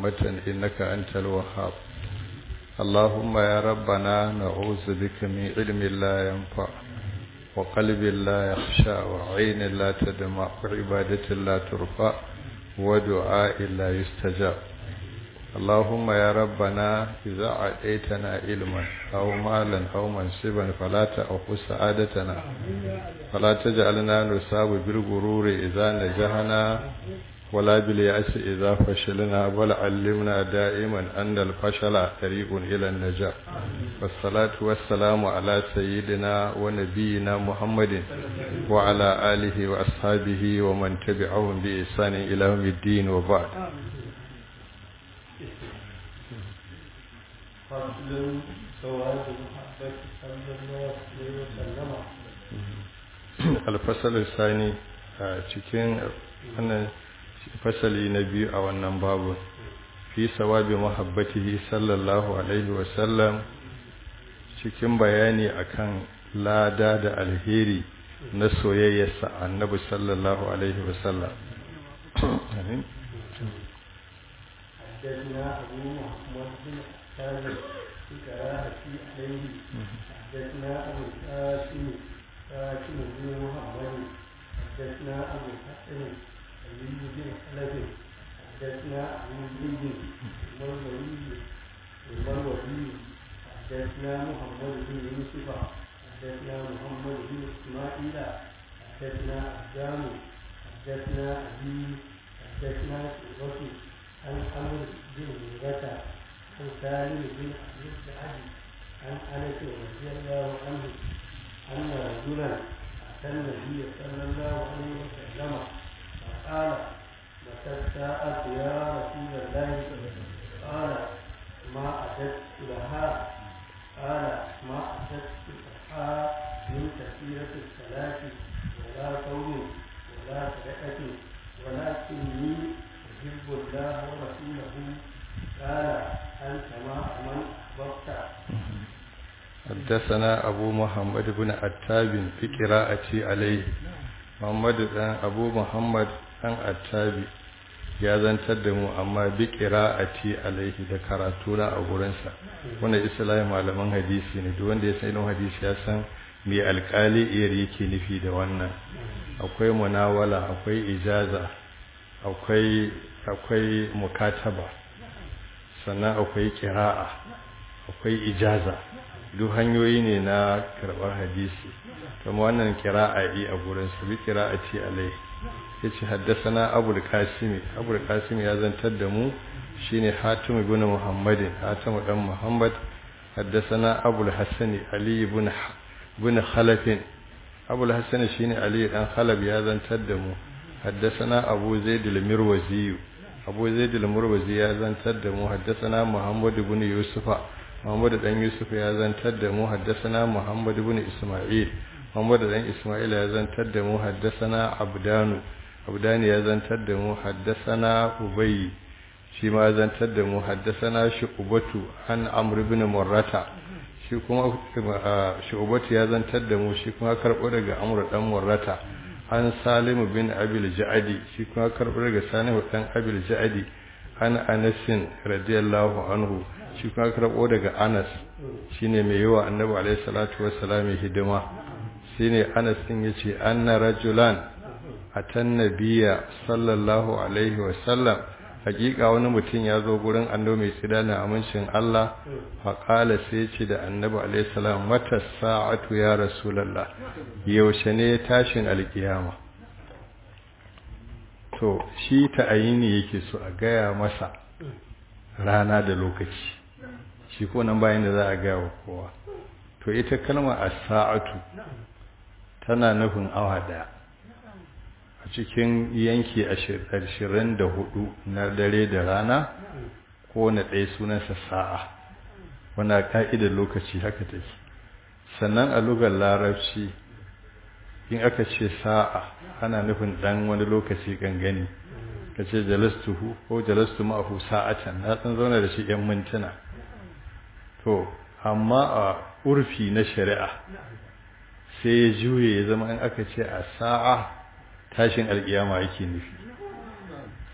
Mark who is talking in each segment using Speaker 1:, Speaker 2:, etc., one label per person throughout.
Speaker 1: رحمة إنك أنت الوهاب اللهم يا ربنا نعوذ بك من علم لا ينفع وقلب لا يخشى وعين لا تدمع وعبادة لا ترفع ودعاء لا يستجاب اللهم يا ربنا إذا عديتنا علما أو مالا أو منصبا فلا تأخذ سعادتنا فلا تجعلنا نصاب بالغرور إذا نجحنا ولا باليأس إذا فشلنا بل علمنا دائما أن الفشل طريق إلى النجاة والصلاة والسلام على سيدنا ونبينا محمد وعلى آله وأصحابه ومن تبعهم بإحسان إلى يوم الدين وبعد
Speaker 2: فضل ثواب محبة صلى الله عليه وسلم
Speaker 1: الفصل الثاني cikin wannan fasali na biyu a wannan babu fi sawabi muhabbatihi sallallahu alaihi wasallam cikin bayani akan lada da alheri na soyayyarsa annabi sallallahu alaihi wasallam amin
Speaker 2: حدثنا أبو محمد بن حسان في كراهة عليه حدثنا أبو القاسم قاسم بن محمد حدثنا أبو الحسن علي بن خلف حدثنا أبو زيد المروي المروي حدثنا محمد بن يوسف حدثنا محمد بن إسماعيل حدثنا أبدان حدثنا أبي حدثنا شعبة عن عمرو بن هريرة عن سالم بن أبي السعد عن أنس رضي الله عنه أن رجلا أتى النبي صلى الله عليه وسلم فقال متى الساعة يا رسول الله قال ما أتت لها قال ما أتت لها من كثيرة الصلاة ولا صوم ولا صدقة ولكني أحب الله ورسوله قال أنت مع من أحببت
Speaker 1: حدثنا أبو محمد بن عتاب في قراءتي عليه محمد بن أبو محمد بن عتاب ya zantar da mu amma bi qira'ati alaihi da karatuna a gurinsa wannan islamin malaman hadisi ne duk wanda ya san ilimin hadisi ya san me alƙali iyar yake nufi da wannan akwai munawala akwai ijaza akwai akwai mukataba sannan akwai qira'a akwai ijaza duk hanyoyi ne na karɓar hadisi kuma wannan qira'a yi a gurinsa bi qira'ati alaihi yace haddathana abul qasim abul qasim ya zantar da mu shine hatim ibn muhammadin hatim dan muhammad haddathana abul hasan ali ibn ibn khalaf abul hasan shine ali dan khalaf ya zantar da mu haddathana abu zaid al-mirwazi abu zaid al-mirwazi ya zantar da mu haddathana muhammad ibn yusufa muhammad dan yusuf ya zantar da mu haddathana muhammad ibn isma'il muhammad dan isma'il ya zantar da mu haddathana abdanu abdani ya zantar da mu haddasana ubayy shi ma zantar da mu haddasana shu'batu an amr ibn murrata shi kuma shu'batu ya zantar da mu shi kuma karbo daga amr dan murrata an salim bin abil ja'adi shi kuma karbo daga salim dan abil ja'adi an anas radiyallahu anhu shi kuma karbo daga anas shine mai yawa annabi alaihi salatu wassalam hidima shine anas din yace anna rajulan atan nabiya sallallahu alaihi wasallam hakika wani mutum ya zo gurin annabi mai tsida na amincin Allah faƙala sai ce da annabi alaihi salam mata sa'atu ya rasulullah yaushe ne tashin alkiyama to shi ta ayini yake so a gaya masa rana da lokaci shi ko nan bayan da za a gaya wa kowa to ita kalma as-sa'atu tana nufin awa daya a cikin yanki ashirin da hudu na dare da rana ko na ɗaya sunansa sa'a wana ka'idar lokaci haka take sannan a lugar larabci in aka ce sa'a ana nufin ɗan wani lokaci gangani ka ce jalastuhu ko jalastu ma'ahu sa'atan na ɗan zauna da shi ‘yan mintuna to amma a urfi na shari'a sai ya juye ya zama in aka ce a sa'a tashin alkiyama yake nufi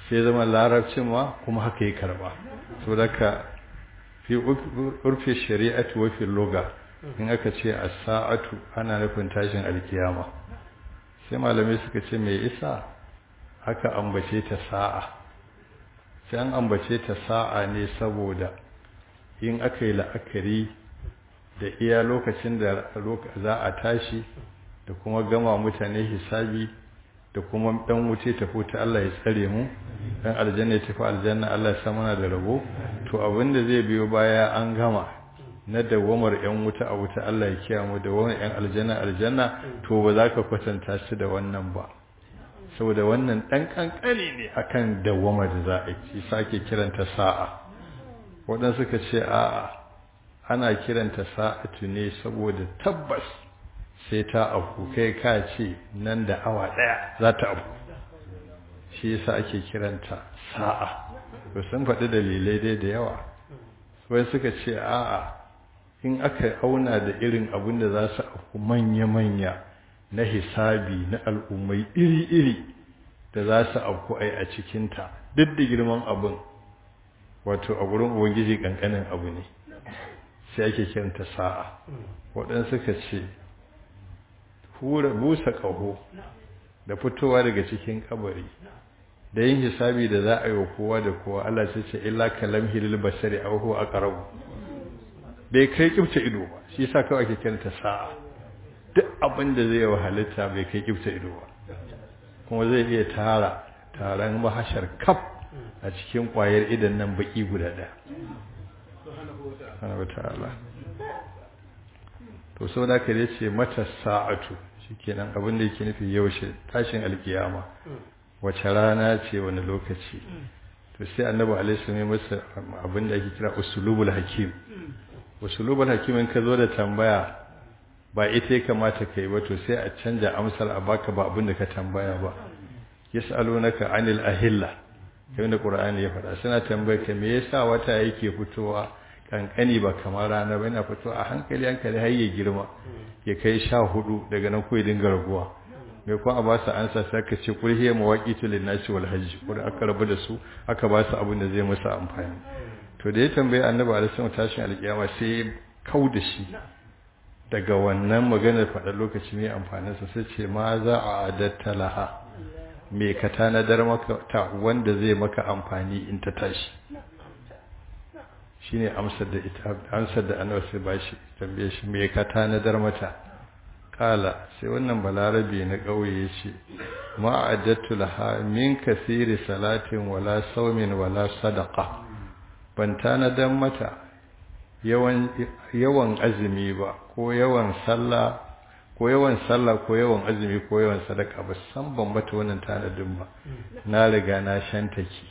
Speaker 1: sai zama larabcin ma kuma haka ya karba so daga fi urfi shari'atu wa fi loga in aka ce as-sa'atu ana nufin tashin alkiyama sai malamai suka ce mai isa aka ambace ta sa'a sai an ambace ta sa'a ne saboda in aka yi la'akari da iya lokacin da za a tashi da kuma gama mutane hisabi da kuma dan wuce tafi ta Allah ya tsare mu dan aljanna ya tafi aljanna Allah ya sa muna da rabo to abinda zai biyo baya an gama na dawamar yan wuta a wuta Allah ya kiyaye mu da wannan yan aljanna aljanna to ba za ka kwatanta shi da wannan ba saboda wannan dan kankani ne akan dawamar da za a yi sake kiranta sa'a waɗansu suka ce a'a ana kiranta sa'atu ne saboda tabbas sai ta abu kai ka ce nan da awa ɗaya za ta abu shi yasa ake kiranta sa'a to sun faɗi dalilai dai da yawa wai suka ce a'a in aka auna da irin abin da za su abu manya-manya na hisabi na al'ummai iri-iri da za su abu ai a cikinta duk da girman abin wato a wurin ubangiji ƙanƙanin abu ne sai ake kiranta sa'a waɗansu suka ce hura busa ƙaho da fitowa daga cikin kabari da yin hisabi da za a yi wa kowa da kowa Allah sai ce illa kalam hilil basari aw huwa aqrab bai kai kibta ido ba shi yasa kawai ake kiranta sa'a duk abin da zai wa halitta bai kai kibta ido ba kuma zai iya tara taron mahashar kaf a cikin kwayar idan nan baki guda ɗaya subhanahu wataala to sau da ka ce mata sa'atu shikenan abin da yake nufi yaushe tashin alkiyama wace rana ce wani lokaci to sai annabi alaihi salam masa abin da ake kira usulubul hakim usulubul hakim in ka zo da tambaya ba ita ya kamata kai ba to sai a canja amsar a baka ba abin da ka tambaya ba yas'alunaka anil ahilla kamar da qur'ani ya faɗa suna tambayar ka me yasa wata yake fitowa kankani ba kamar rana ba yana fito a hankali hankali har ya girma ya kai sha hudu daga nan kuwa dinga raguwa mai kuma a ba su ansa sai ka ce kul hiya mawaqitu lin nasi wal hajj kuma aka rabu da su aka ba su abin da zai musu amfani to da ya tambaye annabi alaihi wasallam tashin alkiyama sai kau da shi daga wannan maganar faɗa lokaci mai amfanin sa sai ce ma za a adatta laha me ka tanadar maka ta wanda zai maka amfani in ta tashi shine amsar da ita amsar da annabi sai bashi tambaye shi me ka tanadar mata kala sai wannan balarabe na kauye yace ma addatu laha min kasiri salatin wala saumin wala sadaqa ban tanadar mata yawan yawan azumi ba ko yawan sallah ko yawan sallah ko yawan azumi ko yawan sadaka ba san ban mata wannan tanadin ba na riga na shantake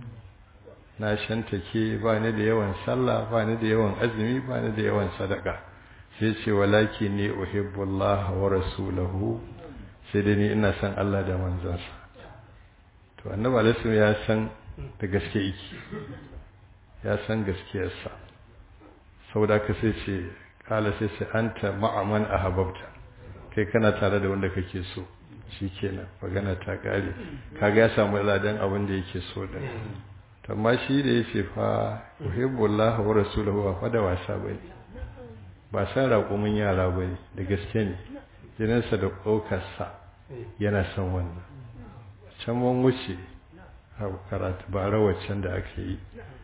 Speaker 1: na shantake ba ni da yawan sallah ba ni da yawan azumi ba ni da yawan sadaka sai ce walaki ne uhibbullah wa rasulahu sai dai ni ina san Allah da manzansa to annabi alaihi ya san da gaske yake ya san gaskiyarsa saboda ka sai ce kala sai sai anta ma'aman ahabbta kai kana tare da wanda kake so shikenan magana ta kare kaga ya samu ladan abin da yake so din amma shi da ya ce fa uhibbullah wa rasuluhu wa fa da wasa bane ba san raƙumin yara bane da gaske ne jininsa da ƙokarsa yana son wannan can mun wuce a karatu ba rawacin da aka yi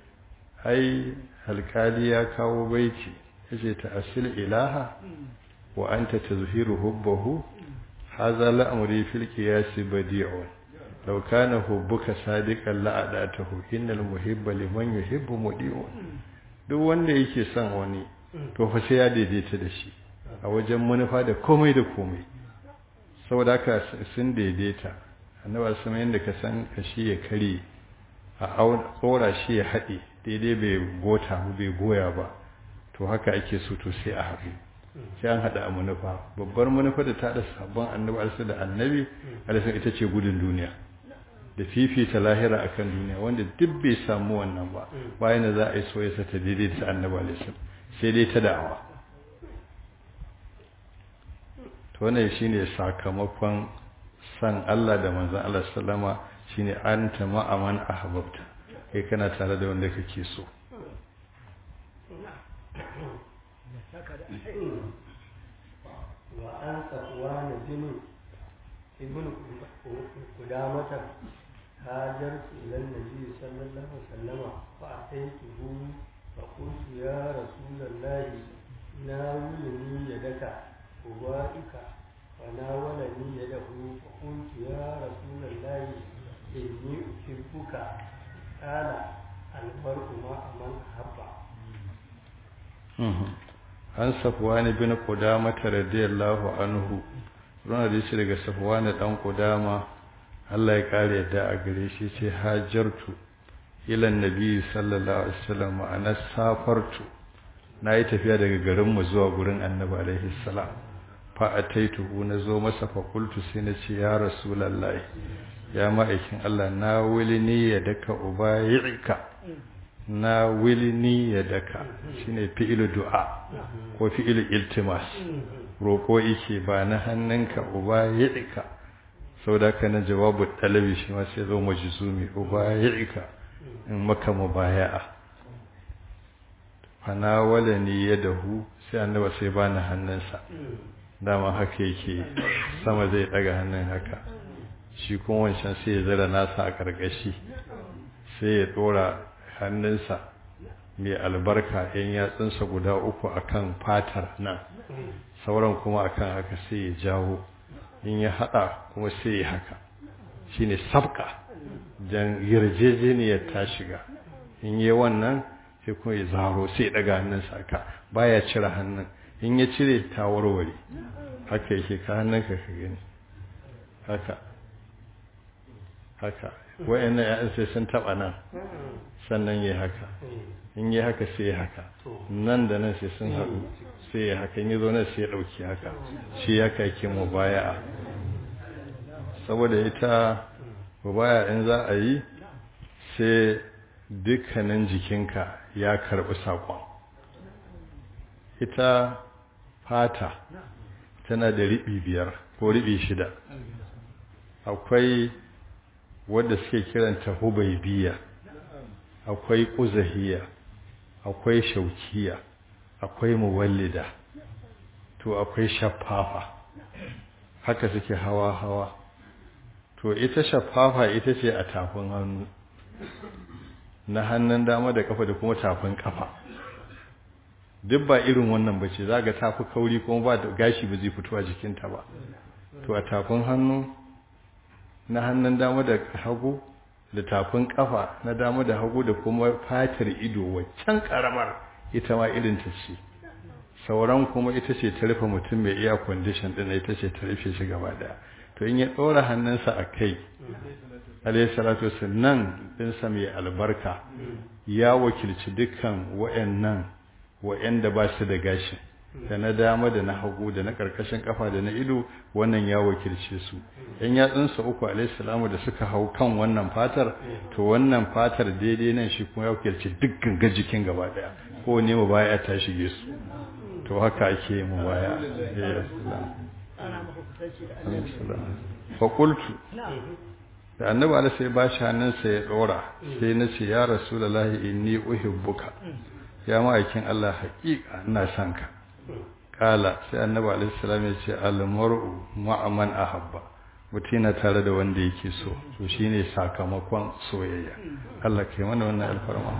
Speaker 1: ai alkali ya kawo baiti yace ta asil ilaha wa anta tazhiru hubbahu hadha la'amri fil qiyas badi'un لو كان حبك صادقا لأداته إن المحب لمن يحب مديع duk wanda yake son wani to fa sai ya daidaita da shi a wajen manufa da komai da komai saboda haka sun daidaita annabi sama yanda ka san kashi ya kare a tsora shi ya haɗe daidai bai gota bai goya ba to haka ake so to sai a haɗu sai an haɗa a manufa babbar manufa da ta haɗa sabon annabi alisa da annabi alisa ita ce gudun duniya da fifita lahira akan duniya wanda duk bai samu wannan ba bayan da za a yi soyayya ta daidai ta annabi alisa sai dai ta da'awa to wannan shine sakamakon san Allah da manzon Allah sallama shine anta ma'aman ahbabta kai kana tare da wanda kake so
Speaker 2: وأن صفوان بن ابن قدامة هاجرت إلى النبي صلى الله عليه وسلم فأتيته فقلت يا رسول الله ناولني يدك أبائك فناولني يده فقلت يا رسول الله إني أحبك قال المرء مع من أحب
Speaker 1: an safwani bin qudama radiyallahu anhu runa da shi daga safwani dan qudama Allah ya kare yadda a gare shi ce hajartu ila annabi sallallahu alaihi wasallam ana safartu nayi tafiya daga garin mu zuwa gurin annabi alaihi salam fa ataituhu na zo masa fa qultu sai na ce ya rasulullahi ya ma'aikin Allah na wulini ya daka ubayyika na wilini ya daka shine fi'ilu du'a ko fi'ilu iltimas roko yake ba na hannunka uba yidika saboda ka na jawabu talabi shi ma sai zo majzumi uba yidika in maka mubaya'a fana walani yadahu sai annaba sai bani hannunsa dama haka yake sama zai daga hannun haka shi kuma wancan sai ya zara nasa a karkashi sai ya dora hannunsa mai albarka yan yatsunsa guda uku akan fatar nan sauran kuma akan haka sai ya jawo in ya hada kuma sai ya haka shine sabka dan yarjejeniyar ta shiga in yi wannan sai kuma ya zaro sai ya daga hannunsa haka baya cire hannun in ya cire ta warware haka yake ka hannunka ka gani haka haka wayannan ya'yan sai sun taba nan sannan yi haka in yi haka sai ya haka nan da nan sai sun haɗu sai ya haka yi zo nan sai ya ɗauki haka shi ya kake mu baya saboda ita baya in za a yi sai dukkanin jikinka ya karɓi saƙon ita fata tana da riɓi biyar ko riɓi shida akwai wadda suke kiranta hubaibiya akwai ƙuzahiya akwai shaukiya akwai muwallida to akwai shaffafa haka suke hawa-hawa to ita shaffafa ita ce a tafin hannu na hannun dama da kafa da kuma tafin kafa duk ba irin wannan ba ce za ga tafi kauri kuma ba da gashi ba zai fito a jikinta ba to a tafin hannu na hannun dama da hagu da tafin kafa na dama da hagu da kuma fatar ido waccan karamar ita ma irin ta ce sauran kuma ita ce ta rufe mutum mai iya condition din ita ce ta rufe shi gaba daya to in ya ɗora hannunsa a kai alayhi salatu wasallam ɗinsa mai albarka ya wakilci dukkan wa'annan wa'anda ba su da gashi da na dama da na hagu da na karkashin kafa da na ido wannan ya wakilce su yan yatsunsa uku alayhi salamu da suka hau kan wannan fatar to wannan fatar daidai nan shi kuma ya wakilci dukkan gajikin gaba daya ko ne mu baya ta shige su to haka ake mu baya ya fa qultu da annabi Allah sai ba shi hannunsa ya dora sai na ce ya rasulullahi inni uhibbuka ya ma'aikin Allah haƙiƙa ina son ka kala sai annabi alaihi salam ya ce al-mar'u ma'a man ahabba mutum na tare da wanda yake so to shine sakamakon soyayya Allah kai mana wannan alfarma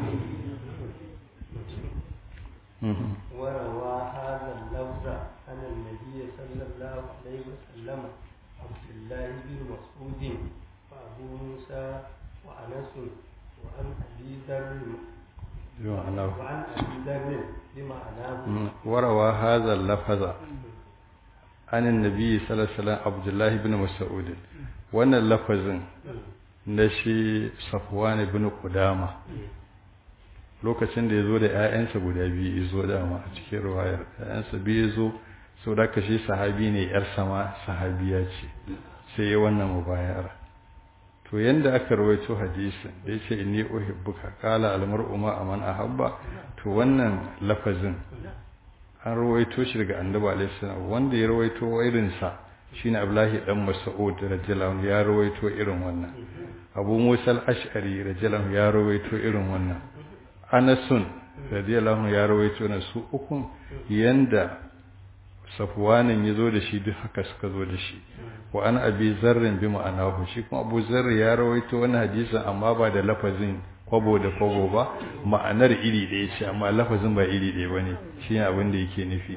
Speaker 2: وروى هذا اللفظ عن النبي صلى الله عليه وسلم عبد الله بن مسعود وابو موسى وانس وعن ابي ذر وعن ابي ذر بمعناه
Speaker 1: وروى هذا اللفظ عن النبي صلى الله عليه وسلم عبد الله بن مسعود wannan lafazin na shi safwan ibn qudama lokacin da yazo da ƴaƴansa guda biyu yazo dama a cikin riwayar ƴaƴansa biyu yazo sau da shi sahabi ne yar sama sahabiya ce sai ya wannan mubayara to yanda aka rawaito hadisin da yace inni uhibbuka qala al mar'u ma aman ahabba to wannan lafazin an rawaito shi daga annabi alaihi salam wanda ya rawaito irin sa shine Abdullahi dan Mas'ud radiyallahu anhu ya rawaito irin wannan Abu Musa al-Ash'ari radiyallahu anhu ya rawaito irin wannan Anasun radiyallahu anhu ya rawaito na su ukun yanda Safwanin yazo da shi duk haka suka zo da shi wa an abi zarrin bi ma'anahu shi kuma Abu Zarr ya rawaito wannan hadisin amma ba da lafazin kwabo da kwabo ba ma'anar iri ɗaya ce amma lafazin ba iri ɗaya bane shine abin da yake nufi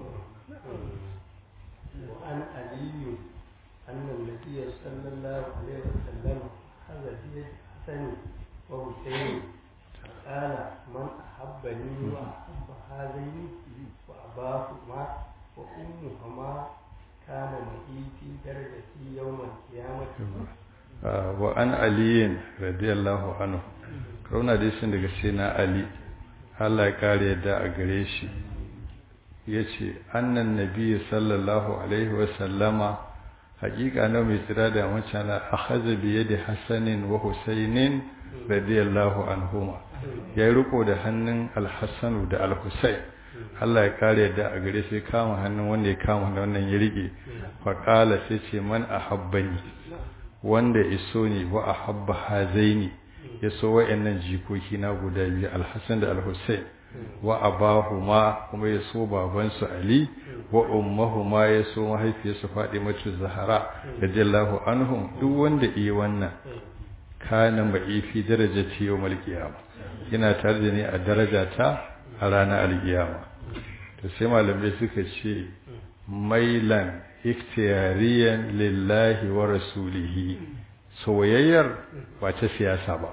Speaker 2: وعن علي أن النبي صلى الله عليه وسلم أخذ بيد حسن وحسين قال من أحبني وأحب هذين وأباهما وأمهما كان معي في درجتي يوم القيامة
Speaker 1: wa an aliyin radiyallahu anhu kauna dai sun daga sai na ali Allah ya kare yadda a gare shi yace annan nabi sallallahu alaihi wa sallama haƙiƙa na mai tsira da mutane akhadha bi yadi hasanin wa husainin radiyallahu anhuma ya riko da hannun al-hasan da al-husain Allah ya kare yadda a gare sai kama hannun wanda ya kama wannan ya rike fa qala sai ce man ahabbani wanda iso ne wa ahabba hazaini ya so wa'annan jikoki na guda biyu alhassan da alhussein wa abahuma kuma ya so babansu ali wa ummahuma ya so mahaifiyarsu matu zahara radiyallahu anhum duk wanda iya wannan kana mai fi darajati yawmal qiyamah yana tare da ni a darajata a ranar alkiyama to sai malamai suka ce mailan ikhtiyariyan lillahi wa rasulihi soyayyar ba ta siyasa ba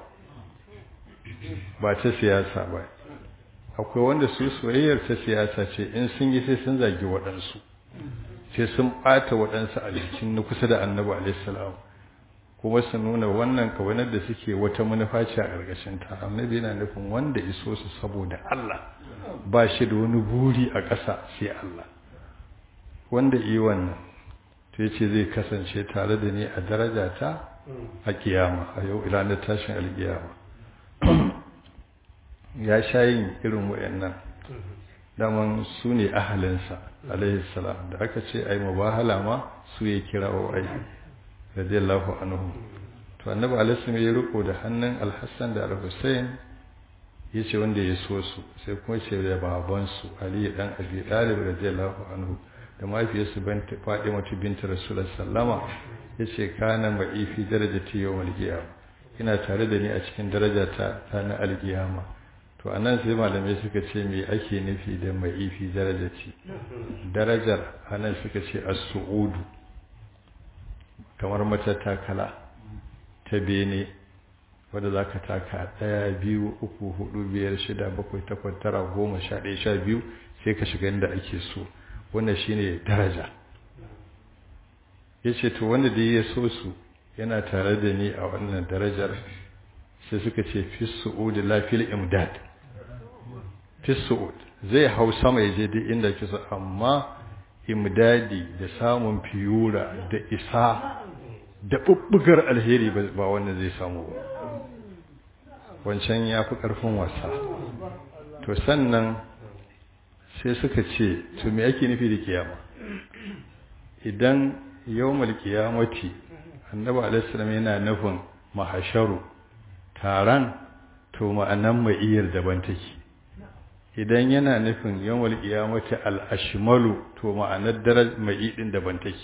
Speaker 1: ba ta siyasa ba akwai wanda su soyayyar ta siyasa ce in sun yi sai sun zagi waɗansu sai sun ɓata waɗansu a jikin na kusa da annabi alaihissalam kuma su nuna wannan kawanar da suke wata manufa ce a ƙarƙashin ta annabi yana nufin wanda iso su saboda Allah ba shi da wani buri a ƙasa sai Allah wanda yi wannan ta ce zai kasance tare da ni a daraja ta a kiyama a yau ranar tashin alkiyama ya sha yin irin wayannan daman su ne ahalinsa alaihi salam da aka ce ai mubahala ma su ya kira wa ai radiyallahu anhu to annabi alaihi ya riko da hannun alhassan da alhussein ya ce wanda ya so su sai kuma ce da babansu ali dan abi talib radiyallahu anhu da mahaifiyarsu Fatima binta Rasulullah sallama yace kana ma'i fi darajati yawmal qiyamah ina tare da ni a cikin darajata ta na alqiyama to anan sai malamai suka ce me ake nufi da ma'i fi darajati darajar anan suka ce as-su'udu kamar matattakala ta bene wadda za ka taka ɗaya biyu uku hudu biyar shida bakwai takwas tara goma sha ɗaya sha biyu sai ka shiga inda ake so wannan shine daraja yace to wanda da ya so su yana tare da ni a wannan darajar sai suka ce fi su'ud la fil imdad fi su'ud zai hau sama ya je duk inda kisa amma imdadi da samun fiyura da isa da bubbugar alheri ba wannan zai samu ba wancan ya fi ƙarfin wasa to sannan sai suka ce to me ake nufi da kiyama idan yawmal kiyamati annabi alaihissalam yana nufin mahasharu taron to ma'anan ma'iyar daban take idan yana nufin yawmal kiyamati al-ashmalu to ma'anar daraj ma'idin daban take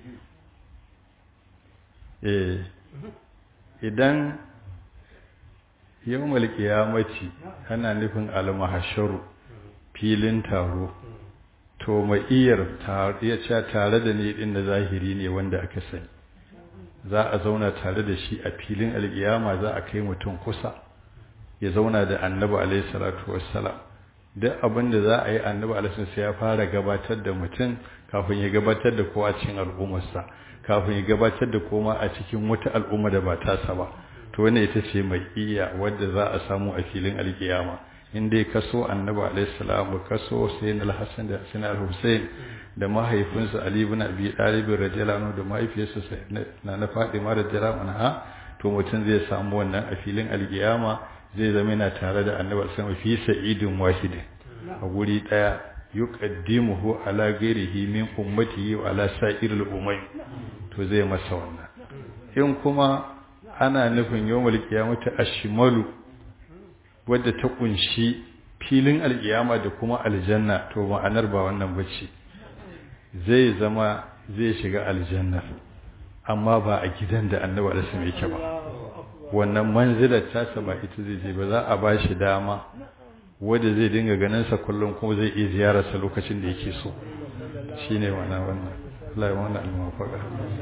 Speaker 1: eh idan yawmal kiyamati ana nufin al-mahasharu filin taro to ma'iyar ya ce tare da ni din da zahiri ne wanda aka sani za a zauna tare da shi a filin alkiyama za a kai mutum kusa ya zauna da annabi alaihi salatu wassalam duk abin da za a yi annabi alaihi sai ya fara gabatar da mutum kafin ya gabatar da kowa cikin al'ummarsa kafin ya gabatar da koma a cikin wata al'umma da ba tasa ba to wannan ita ce mai iya wadda za a samu a filin alkiyama in dai kaso annabi alaihi salam kaso sayyid al-hasan da sayyid al-husayn da mahaifinsa ali ibn abi talib radiyallahu anhu da mahaifiyarsa na na fatima radiyallahu anha to mutum zai samu wannan a filin alkiyama zai zama yana tare da annabi sallallahu alaihi fi sa'idin wahidin a guri daya yuqaddimuhu ala ghairihi min ummatihi wa ala sa'iril umam to zai masa wannan in kuma ana nufin yawmul qiyamati ashmalu wadda ta kunshi filin alkiyama da kuma aljanna to ma'anar ba wannan bace zai zama zai shiga aljanna amma ba a gidan da annabi alaihi yake ba wannan manzilar tasa ba ita zai je ba za a ba shi dama wanda zai dinga ganin sa kullum kuma zai iya ziyararsa lokacin da yake so shine wannan wannan Allah ya wannan almafaka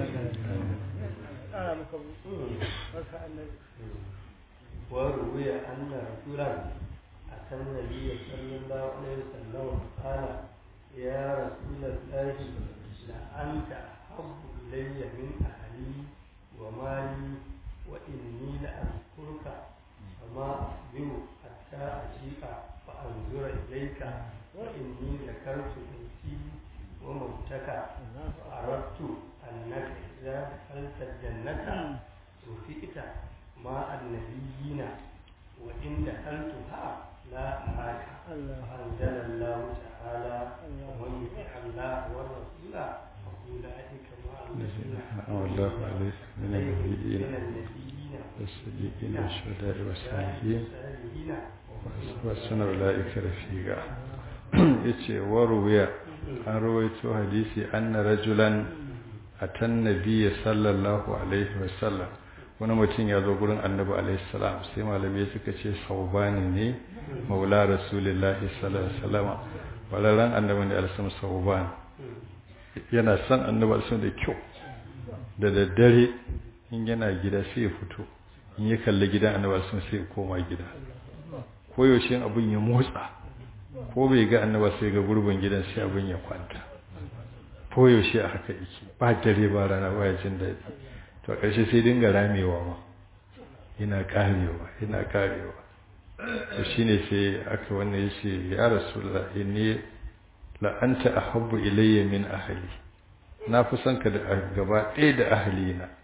Speaker 2: وروي أن رجلا أتى النبي صلى الله عليه وسلم قال يا رسول الله لأنت أحب إلي من أهلي ومالي وإني لأذكرك فما أصبر حتى أجيء فأنظر إليك وإني ذكرت بيتي وموتك فأردت أنك إذا دخلت الجنة رفئت مع النبيين وإن دخلتها لا أراك فأنزل الله تعالى ومن يطع الله والرسول فأولئك مع الذين
Speaker 1: أنعم الله عليه من النبيين
Speaker 2: من النبيين
Speaker 1: والصديقين والشهداء والصالحين
Speaker 2: والصالحين
Speaker 1: وحسن أولئك رفيقا yace waruwiya an rawaito hadisi anna rajulan atan nabiyya sallallahu alaihi wasallam wani mutum ya zo gurin annabi alaihi salam sai malamai suka ce saubani ne maula rasulullahi sallallahu alaihi wasallam walalan annabi ne alsam sauban yana son annabi alsam da kyau da daddare in yana gida sai ya fito in ya kalli gidan annabi alsam sai ya koma gida koyaushe abin ya motsa ko bai ga annaba sai ga gurbin gidan sai abin ya kwanta koyaushe a haka yake ba dare ba rana ba ya jin daɗi to a ƙarshe sai dinga ramewa ma yana ƙarewa yana ƙarewa to shine sai aka wannan ya ce ya rasulullah inni la anta ahabbu ilayya min ahli na fi son ka da gaba ɗaya da ahli na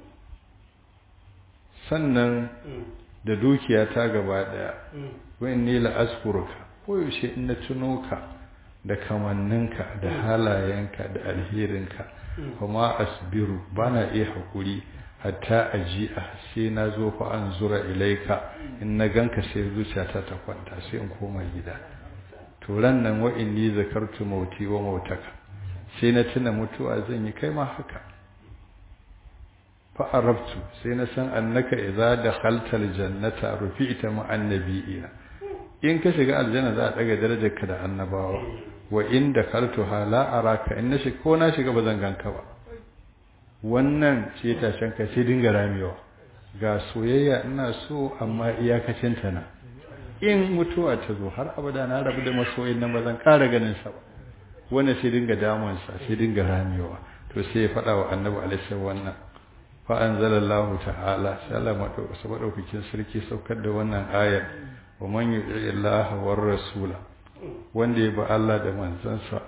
Speaker 1: sannan da dukiya ta gaba ɗaya wa inni la azkuruka koyaushe in na tuno ka da kamanninka da halayenka da alherinka kuma asbiru bana iya hakuri hatta aji a sai na zo fa an zura ilaika in na ganka sai zuciyata ta kwanta sai in koma gida to ran nan wa inni zakartu mauti wa mautaka sai na tuna mutuwa zan yi kai ma haka fa arabtu sai na san annaka idza dakhalta aljannata rufi'ta ma'an nabiyina in ka shiga aljanna za a daga darajarka da annabawa wa in dakaltuha la araka in na shiga ko na shiga ba zan ganka ba wannan ce tashen ka sai dinga ramewa ga soyayya ina so amma iyakacin ta na in mutuwa ta zo har abada na rabu da masoyin nan ba zan ƙara ganin sa ba wannan sai dinga damun sa sai dinga ramewa to sai ya faɗa wa annabi alaihi wannan fa anzalallahu ta'ala sai Allah madaukakin sarki saukar da wannan ayar wa man yuti Allah war rasula wanda ya ba Allah da manzansa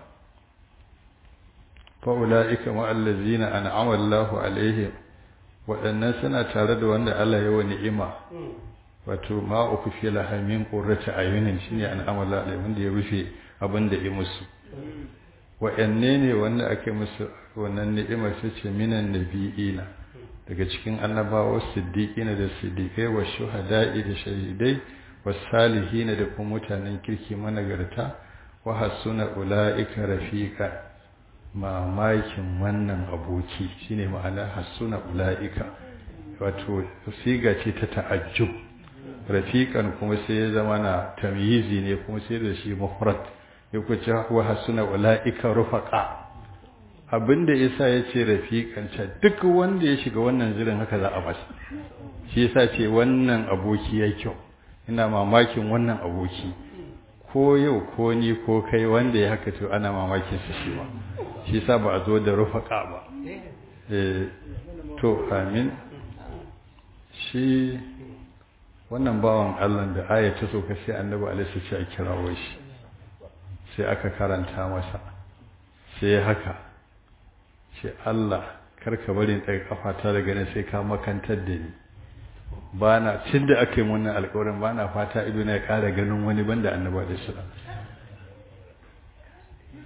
Speaker 1: fa ulaika ma allazina an'ama Allahu alaihim waɗannan suna tare da wanda Allah ya wa ni'ima wato ma uku fi lahamin qurrata ayunin shine an'ama Allah alaihim wanda ya rufe abin da ya musu waɗanne ne wanda ake musu wannan ni'imar su ce minan nabiyina daga cikin annabawa siddiqina da siddiqai wa shuhada'i da shahidai wasalihina da kuma mutanen kirki managarta wa hasuna ula'ika rafiqa mamakin wannan aboki shine ma'ana hasuna ula'ika wato siga ce ta ta'ajjub rafiqan kuma sai ya zama na tamyizi ne kuma sai da shi mufrad ya kuce wa hasuna ula'ika rufaqa abinda yasa yace rafiqan ta duk wanda ya shiga wannan zirin haka za a masa shi yasa ce wannan aboki ya kyau ina mamakin wannan aboki ko yau ko ni ko kai wanda ya haka to ana mamakin sa shi ba shi yasa ba a zo da rufaka ba eh to amin shi wannan bawan Allah da aya ta so sai annabi alaihi sai a kirawo shi sai aka karanta masa sai haka ce Allah karka bari in tsaye kafata daga nan sai ka makantar da ni ba na cin da aka yi wannan alkawarin ba na fata ido na ya ƙara ganin wani banda annaba da shi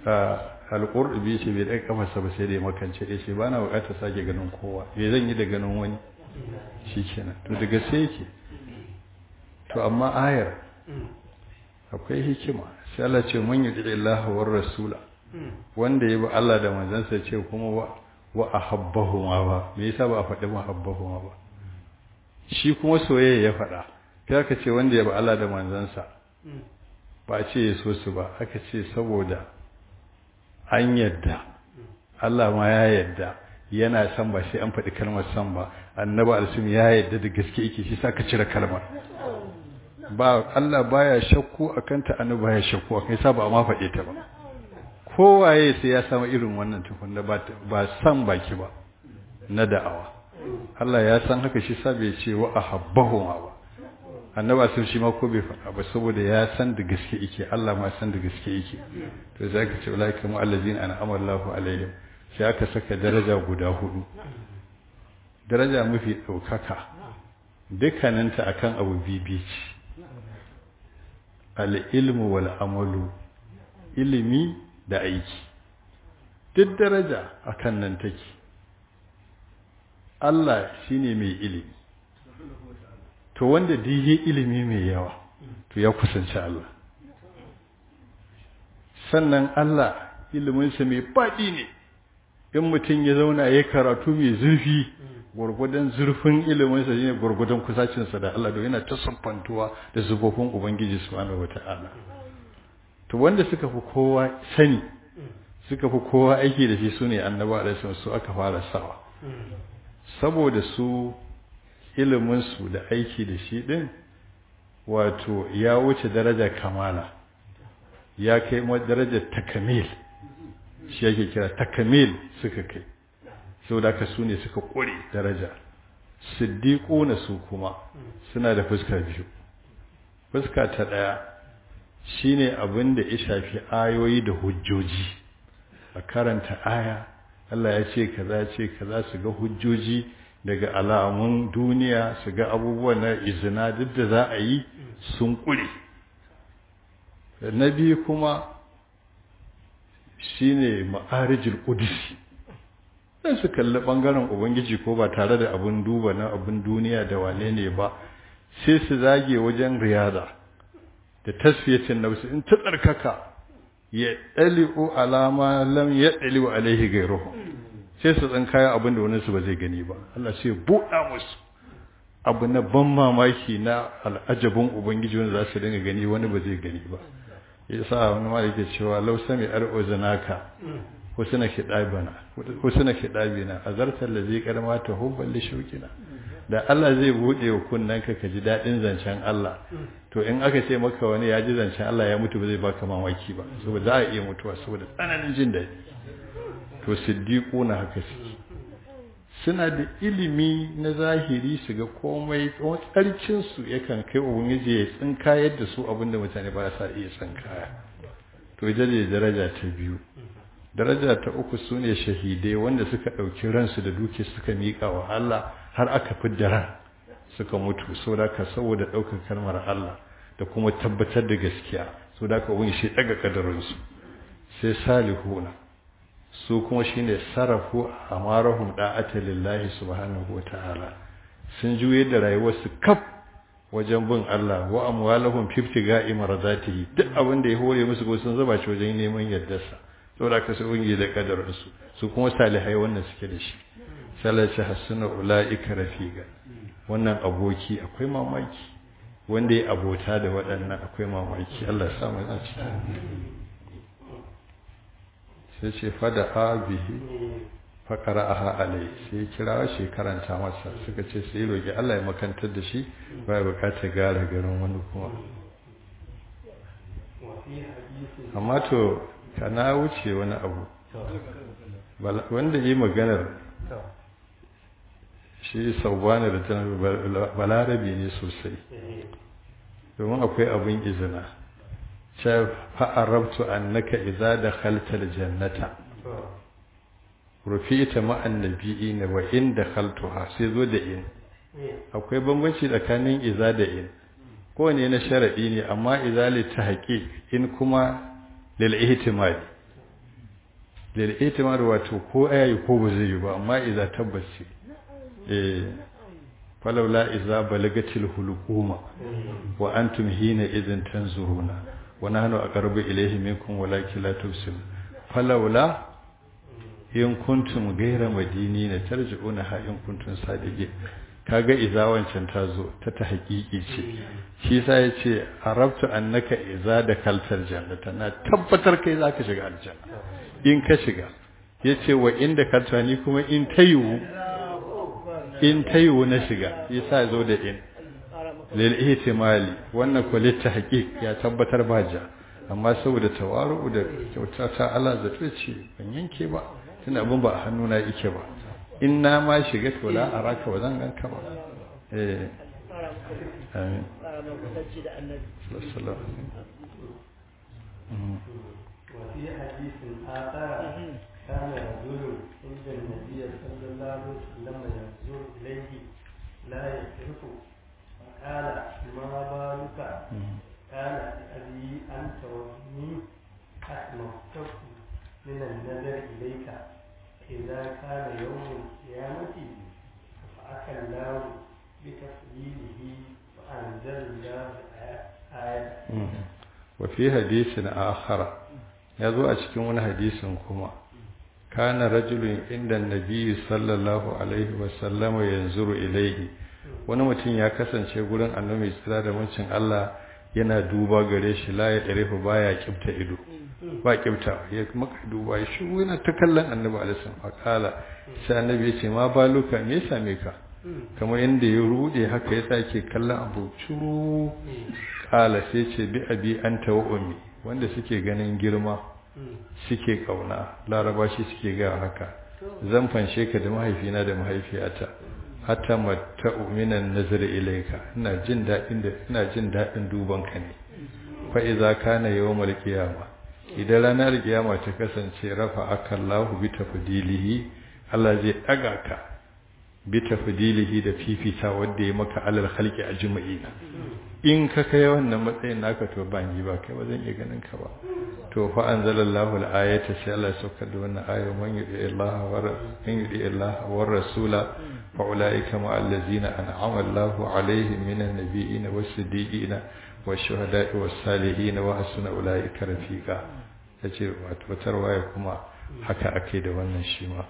Speaker 1: alƙurɗubi ce bai ɗaga kafarsa ba sai da ya makance ya ce ba na buƙatar sake ganin kowa me zan yi da ganin wani shi kenan to daga sai yake to amma ayar akwai hikima sai Allah ce mun yi Allah war rasula wanda ya bi Allah da manzansa ce kuma wa wa ahabbahu ma ba me yasa ba a faɗi ma ahabbahu ma ba shi kuma soyayya ya faɗa kai aka ce wanda ya bi Allah da manzansa ba a ce ya so su ba aka ce saboda an yadda Allah ma ya yadda yana san ba sai an faɗi kalmar san ba annabi alsim ya yadda da gaske yake shi sa ka cire kalmar ba Allah baya shakku akan ta annabi baya shakku akan sa ba ma faɗe ta ba kowaye sai ya samu irin wannan tukunna ba ba san baki ba na da'awa Allah ya san haka shi sa bai ce wa ahabbahu ma ba annaba sun shi ma ko bai faɗa ba saboda ya san da gaske yake Allah ma san da gaske yake to sai ka ce ulaika mu allazina an'ama Allahu alaihim sai aka saka daraja guda hudu daraja mafi ɗaukaka dukkaninta akan abu bibi ce al-ilmu wal amalu ilimi da aiki duk daraja akan nan take Allah shine mai ilimi to wanda diye ilimi mai yawa to ya kusanci Allah sannan Allah iliminsa mai faɗi ne in mutum ya zauna ya karatu mai zurfi gwargwadon zurfin iliminsa shine gwargwadon kusacinsa da Allah don yana ta sumfantuwa da zubofin Ubangiji subhanahu wata'ala to wanda suka fi kowa sani suka fi kowa aiki da shi sune annabawa da su aka fara sawa saboda su iliminsu da aiki da shi ɗin wato ya wuce daraja kamala ya kai darajar takamil shi yake kira takamil suka kai sau da ka su ne suka ƙure daraja siddiƙo na su kuma suna da fuska biyu fuska ta ɗaya shi ne abin da ya shafi ayoyi da hujjoji a karanta aya Allah ya ce kaza ce kaza su ga hujjoji daga alamun duniya su ga abubuwan na izina duk da za a yi sun ƙure na biyu kuma shi ne ma'arijin ƙudusi ɗan su kalli ɓangaren ubangiji ko ba tare da abin duba na abin duniya da wane ne ba sai su zage wajen riyada da tasfiyacin nafsu in ta tsarkaka ya ɗali'u alama lam ya ɗali'u alaihi gairuhu sai su tsan kayan abin da wani su ba zai gani ba Allah sai buɗa musu abu na ban mamaki na al'ajabin ubangiji wanda za su dinga gani wani ba zai gani ba ya sa wani ma yake cewa lau sami ar'o zanaka husna khidabana husna khidabina azartar da zai karma ta hubban li shukina da Allah zai bude wa kunnanka ka ji dadin zancen Allah to in aka ce maka wani ya ji zancen Allah ya mutu ba zai baka mamaki ba saboda za a iya mutuwa saboda tsananin jin daɗi to siddiquna haka suke suna da ilimi na zahiri su ga komai tsawon tsarkinsu yakan kai ubangiji ya tsinka yadda su abinda mutane ba sa iya tsinkaya to ita ne daraja ta biyu daraja ta uku su ne shahidai wanda suka ɗauki ransu da duke suka miƙa wa Allah har aka fidda ran suka mutu saboda ka saboda ɗaukar kalmar Allah da kuma tabbatar da gaskiya saboda ka ubangiji shi ɗaga kadarinsu sai salihuna su kuma shine sarrafu amarahum da'ata lillahi subhanahu wataala sun juye da rayuwarsu kaf wajen bin Allah wa amwalahum fiftiga'i marzatihi duk abin da ya hore musu ko sun zaba shi wajen neman yardarsa saboda ka su ungi da kadarin su su kuma salihai wannan suke da shi salace hasuna ulaika rafiqa wannan aboki akwai mamaki wanda ya abota da waɗannan akwai mamaki Allah ya sa mu a cikin sai ce fada abihi faƙara aha alai sai kira shi karanta masa suka ce sai roƙi Allah ya makantar da shi ba ya buƙatar gara garin wani kuma amma to kana wuce wani abu wanda yi maganar shi sauwani da balarabe ne sosai domin akwai abin izina ce fa'arabtu annaka idza dakhalta aljannata rufita ma'an nabiyina wa in dakhaltuha sai zo da in akwai bambanci tsakanin iza da in kowane na sharadi ne amma iza li tahqiq in kuma lil ihtimali lil itimar wato ko ayayi ko ba zai yi ba amma idza tabbaci eh falawla idza balagatil hulquma wa antum hina idhin tanzuruna wa nahnu aqrabu ilayhi minkum walakin la tubsirun falawla in kuntum ghayra madinina tarji'una ha in kuntum sadiqin kaga iza wancan ta zo ta ta hakiki ce shi sa ya ce arabtu annaka iza da kaltar jannata na tabbatar kai za ka shiga aljanna in ka shiga ya ce wa inda kalta ni kuma in ta yiwu in ta yiwu na shiga ya sa zo da in lil ihtimali wannan ko litta haqiq ya tabbatar ba ja amma saboda tawaru da kyauta ta Allah zato ce ban yanke ba tunda abin ba a hannuna yake ba in na ma shiga to la araka wa zan ganka ba eh amin sallallahu
Speaker 2: وفي حديث آخر كان رجل عند النبي صلى الله عليه وسلم ينظر إليه لا يعرف فقال ما بالك قال أبي أنت وأمي أسمعتك من النظر إليك إذا كان يوم القيامة رفعك الله بتفضيله وأنزل الله آية
Speaker 1: وفي حديث آخر يذو أشكي حديث كما كان رجل عند النبي صلى الله عليه وسلم ينظر إليه wani mutum ya kasance gurin annabi tsira da wancin Allah yana duba gare shi la ya ɗarefa baya kibta ido ba kibta ya maka duba ya shigo yana ta kallon annabi alaihi fakala sai annabi ya ce ma baluka me ya same ka kamar yadda ya rude haka ya sake kallon abu curu kala sai ce bi abi anta wa ummi wanda suke ganin girma suke kauna laraba shi suke ga haka zan fanshe ka da mahaifina da mahaifiyata hatta mata minan nazar ilaika ina jin dadin da ina jin dadin duban ka ne fa idza kana yawmal qiyama idan ranar kiyama ta kasance rafa akallahu bi tafdilihi Allah zai daga ka bi tafdilihi da fifita wanda ya maka alal khalqi ajma'ina in ka kai wannan matsayin naka to ban yi ba kai ba zan iya ganin ka ba to fa anzalallahu al-ayata sai Allah ya saukar da wannan aya man yudi Allah wa man yudi Allah wa rasula fa ulaika ma allazina an'ama Allahu alaihim minan nabiyyin was-siddiqin wash-shuhada'i was-salihin wa hasuna ulaika rafiqa yace wato tarwaya kuma haka ake da wannan shi ma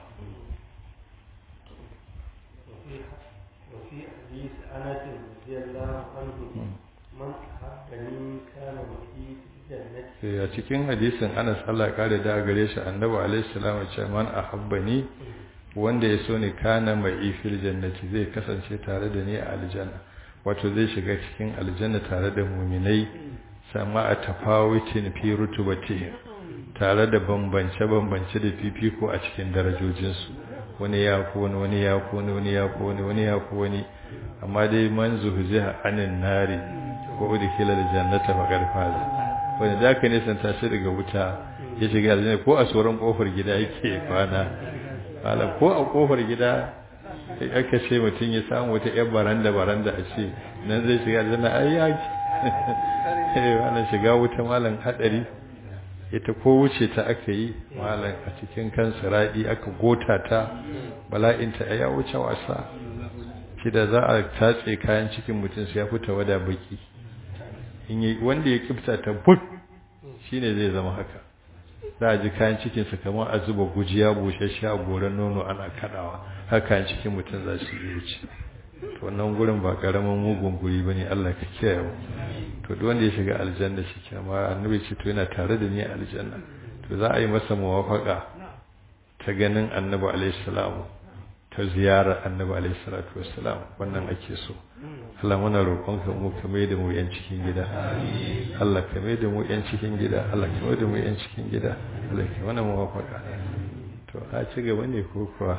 Speaker 2: وفي حديث أنس رضي الله عنه من أحبني كان معي في الجنة
Speaker 1: a cikin hadisin Anas Allah ya kare da gare shi Annabi alaihi salam ya ce man ahabbani wanda ya so ni kana mai fil jannati zai kasance tare da ni a aljanna wato zai shiga cikin aljanna tare da muminai sama a tafawitin fi rutubatihim tare da bambance bambance da fifiko a cikin darajojinsu wani ya fi wani wani ya fi wani wani ya fi wani wani ya fi wani amma dai man zuhziha anin nari ko udkhila aljannata faqad faza wanda da ka nisan tashi daga wuta ya shiga aljanna ko a tsoron kofar gida yake kwana malam ko a kofar gida aka ce mutum ya samu wata yar baranda baranda a ce nan zai shiga aljanna ai ya eh wannan shiga wuta malam hadari ita ko wuce ta aka yi malam a cikin kan siradi aka gota ta bala'inta ya wuce wasa shi da za a tatse kayan cikin mutum sai ya fita wada baki in yi wanda ya kifta ta but shine zai zama haka za a ji kayan cikinsa kamar a zuba gujiya bushashe a goron nono ana kadawa haka kayan cikin mutum za su yi wuce to wannan gurin ba karamin mugun guri bane Allah ka kiyaye mu to duk wanda ya shiga aljanna shi ke amma annabi ce to yana tare da ni a aljanna to za a yi masa muwafaka ta ganin annabi alaihi salamu ta ziyarar annabi alaihi salatu wassalam wannan ake so Allah muna roƙonka mu ka mai da mu yan cikin gida Allah ka mai da mu yan cikin gida Allah ka mai da mu yan cikin gida Allah ka mana muwafaka to a ci gaba ne ko kuwa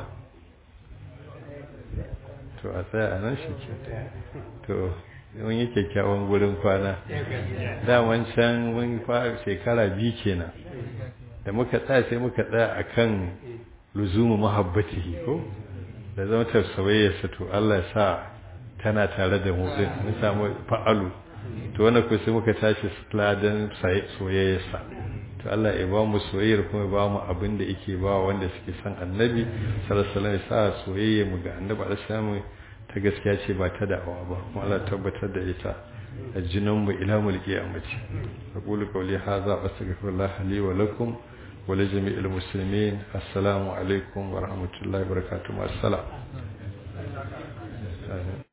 Speaker 1: to a tsaya a nan shi ke to mun yi kyakkyawan gurin kwana daman can mun fara shekara biyu kenan da muka tsaya sai muka tsaya akan luzumu mahabbatihi ko da zama tafsawayyarsa to Allah sa tana tare da mu din mun samu fa'alu to wannan ko sai muka tashi ladan soyayyarsa to Allah ya ba mu soyayyar kuma ya ba mu abin da yake ba wanda suke son annabi sallallahu alaihi wasallam ya sa soyayya mu ga annabi alaihi ta gaskiya ce ba ta da'awa ba kuma Allah tabbatar da ita a jinin mu ila mulki amaci aqulu qawli hadha astaghfirullah li wa lakum wa li jami'il muslimin assalamu alaikum wa rahmatullahi wa barakatuh assalam